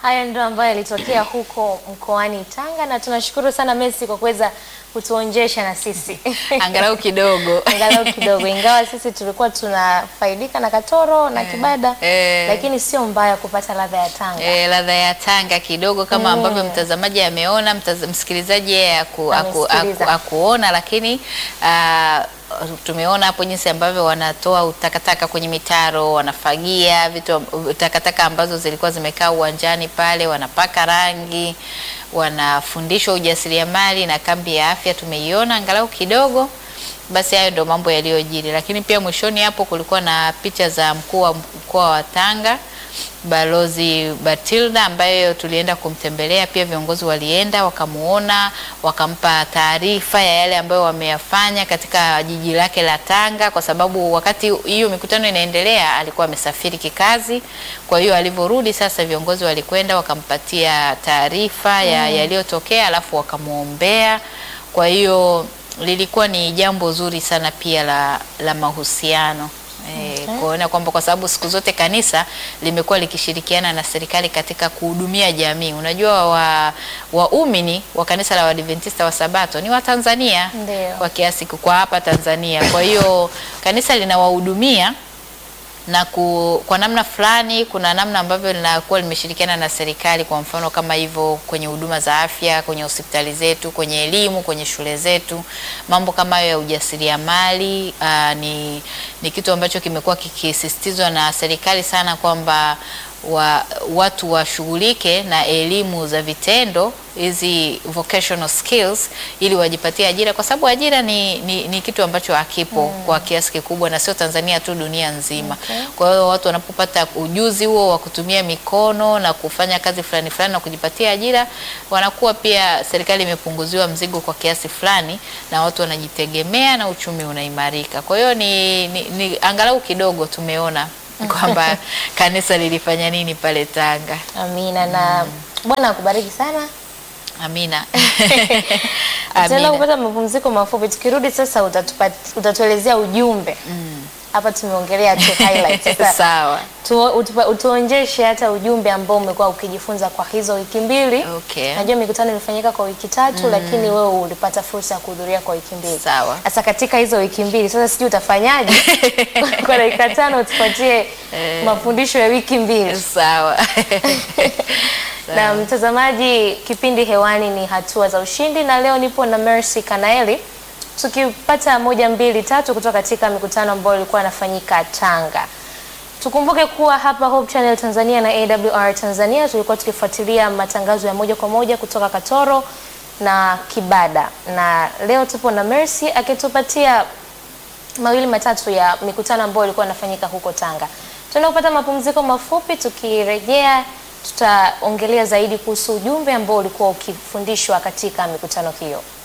Hayo ndio ambayo yalitokea huko mkoani Tanga, na tunashukuru sana Messi kwa kuweza kutuonjesha na sisi angalau kidogo angalau kidogo, ingawa sisi tulikuwa tunafaidika na Katoro na Kibada eh. lakini sio mbaya kupata ladha ya Tanga. E, ladha ya Tanga kidogo kama ambavyo mtazamaji ameona, mtaz, msikilizaji yeye aku, aku, aku, Amesikiliza. akuona, lakini ah, tumeona hapo jinsi ambavyo wanatoa takataka kwenye mitaro, wanafagia vitu takataka ambazo zilikuwa zimekaa uwanjani pale, wanapaka rangi, wanafundishwa ujasiriamali na kambi ya afya tumeiona angalau kidogo. Basi hayo ndio mambo yaliyojiri, lakini pia mwishoni hapo kulikuwa na picha za mkuu wa mkoa wa Tanga Balozi Batilda ambayo tulienda kumtembelea, pia viongozi walienda wakamuona, wakampa taarifa ya yale ambayo wameyafanya katika jiji lake la Tanga, kwa sababu wakati hiyo mikutano inaendelea alikuwa amesafiri kikazi. Kwa hiyo alivyorudi sasa, viongozi walikwenda wakampatia taarifa ya yaliyotokea, alafu wakamwombea. Kwa hiyo lilikuwa ni jambo zuri sana pia la, la mahusiano E, kuona kwamba kwa sababu siku zote kanisa limekuwa likishirikiana na serikali katika kuhudumia jamii. Unajua wa waumini wa kanisa la Waadventista wa Sabato ni Watanzania Ndio. kwa kiasi kwa hapa Tanzania. Kwa hiyo kanisa linawahudumia na ku, kwa namna fulani kuna namna ambavyo linakuwa limeshirikiana na serikali, kwa mfano kama hivyo kwenye huduma za afya, kwenye hospitali zetu, kwenye elimu, kwenye shule zetu, mambo kama hayo ya ujasiriamali aa, ni, ni kitu ambacho kimekuwa kikisisitizwa na serikali sana kwamba wa, watu washughulike na elimu za vitendo hizi vocational skills ili wajipatie ajira, kwa sababu ajira ni, ni, ni kitu ambacho hakipo kwa kiasi kikubwa, na sio Tanzania tu, dunia nzima. Kwa hiyo watu wanapopata ujuzi huo wa kutumia mikono na kufanya kazi fulani fulani na kujipatia ajira, wanakuwa pia, serikali imepunguziwa mzigo kwa kiasi fulani, na watu wanajitegemea na uchumi unaimarika. Kwa hiyo ni, ni, ni angalau kidogo tumeona kwamba kanisa lilifanya nini pale Tanga. Amina na Bwana akubariki sana. Amina. Tutaenda Amina. kupata mapumziko mafupi. Tukirudi sasa utatupa, utatuelezea ujumbe hapa. Tumeongelea tu highlights. Sasa Sawa. tu, utupa, utuonjeshe hata ujumbe ambao umekuwa ukijifunza kwa hizo wiki mbili. Okay. Najua mikutano ilifanyika kwa wiki tatu, lakini wewe ulipata fursa ya kuhudhuria kwa wiki mbili. Sawa. Sasa katika hizo wiki mbili sasa, sijui utafanyaje kwa dakika tano utupatie mafundisho ya wiki mbili. Sawa. Na mtazamaji, kipindi hewani ni hatua za ushindi, na leo nipo na Mercy Kanaeli tukipata moja mbili tatu kutoka katika mikutano ambayo ilikuwa inafanyika Tanga. Tukumbuke kuwa hapa Hope Channel Tanzania na AWR Tanzania tulikuwa tukifuatilia matangazo ya moja kwa moja kutoka Katoro na Kibada, na leo tupo na Mercy akitupatia mawili matatu ya mikutano ambayo ilikuwa inafanyika huko Tanga. Tunaenda kupata mapumziko mafupi, tukirejea tutaongelea zaidi kuhusu ujumbe ambao ulikuwa ukifundishwa katika mikutano hiyo.